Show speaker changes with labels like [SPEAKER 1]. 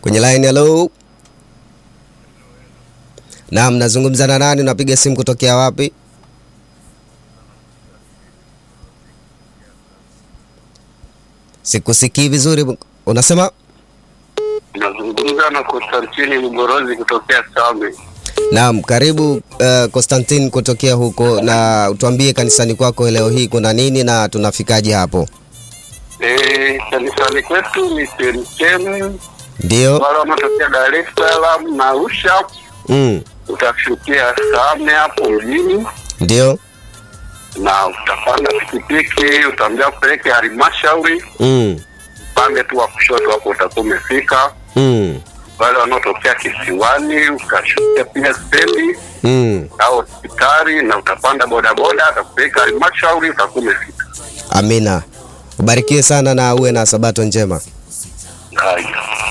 [SPEAKER 1] kwenye line. Hello, naam, nazungumza na nani? Unapiga simu kutokea wapi? Sikusikii vizuri, unasema?
[SPEAKER 2] Nazungumza na Konstantini Mgorozi kutokea Same.
[SPEAKER 1] Naam, karibu uh, Constantine kutokea huko, na utuambie kanisani kwako leo hii kuna nini na tunafikaje hapo?
[SPEAKER 2] Eh, kanisani kwetu ni Chemchem,
[SPEAKER 1] Ndio.
[SPEAKER 2] wale wanaotokea Dar es Salaam na Arusha
[SPEAKER 1] Mm.
[SPEAKER 2] utafikia Same hapo mjini
[SPEAKER 1] Ndio.
[SPEAKER 2] na utapanda pikipiki, utaambia kupeleke halmashauri,
[SPEAKER 1] Mm.
[SPEAKER 2] upande tu wa kushoto hapo utakuwa umefika.
[SPEAKER 1] Mm.
[SPEAKER 2] Wale wanaotokea kisiwani ukashukia pia stendi
[SPEAKER 1] Mm.
[SPEAKER 2] au hospitali, na utapanda bodaboda atakupeleka halmashauri, utakuwa umefika.
[SPEAKER 1] Amina. Ubarikiwe sana na uwe na sabato njema.
[SPEAKER 2] Haya.